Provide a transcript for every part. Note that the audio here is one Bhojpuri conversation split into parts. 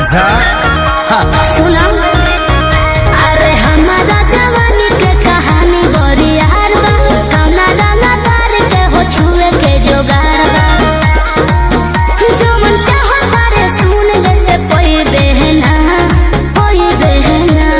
अच्छा सुना अरे हमारा जवानी के कहानी बड़ी यार बा कौना रंगा तार के हो छुए के जोगार बा जो मन चाहो तारे सुन लेते कोई बहना कोई बहना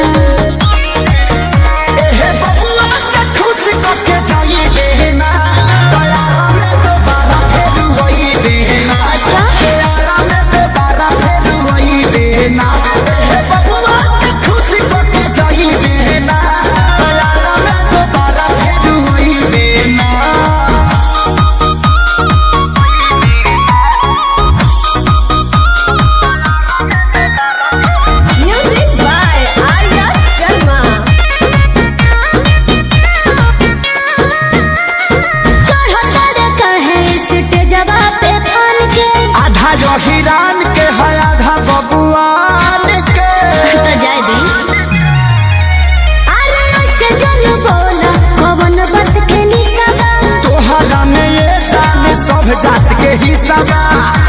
एहे बबुआ के खुश करके जाई देना दया में दोबारा फेर वही देना अच्छा दया में दोबारा फेर वही देना एहे बबुआ के खुश करके जाई देना दया में दोबारा फेर वही देना Music by Arya Sharma. चढ़ो तारे कहे स्टेजवा पे फन के आधा जो हिरान के है आधा बबुआन के तो जाए दी अरे ऐसे जन बोला कवन बात के निशाबा तोहरा में ये जान सब जात के हिस्सा बा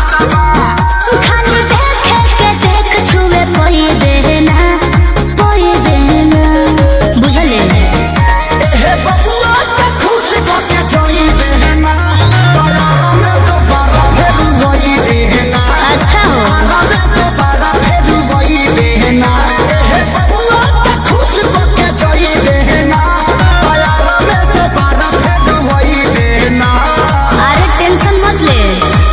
खाली देखे के देख छुए कोई देना कोई देना बुझले एहे बबुआ के खुश करके जाई देना दया में दोबारा फेर वही देना अच्छा हो दया में दोबारा फेर वही देना एहे बबुआ के खुश करके जाई देना दया में दोबारा फेर वही देना अरे टेंशन मत ले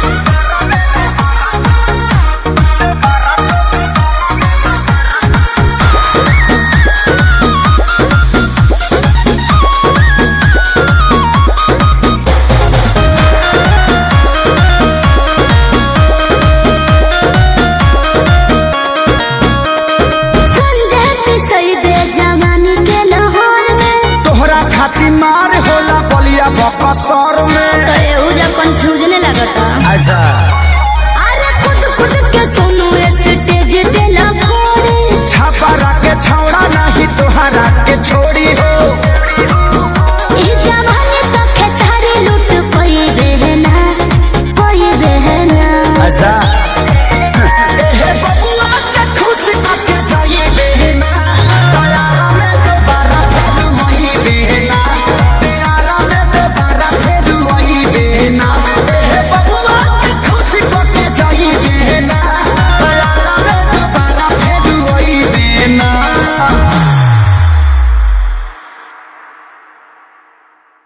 संजय पिसई दे जवानी के लाहौर में तोहरा खातिर मार होला बलिया बकसर में तो एहू जा कंफ्यूजन लगता अच्छा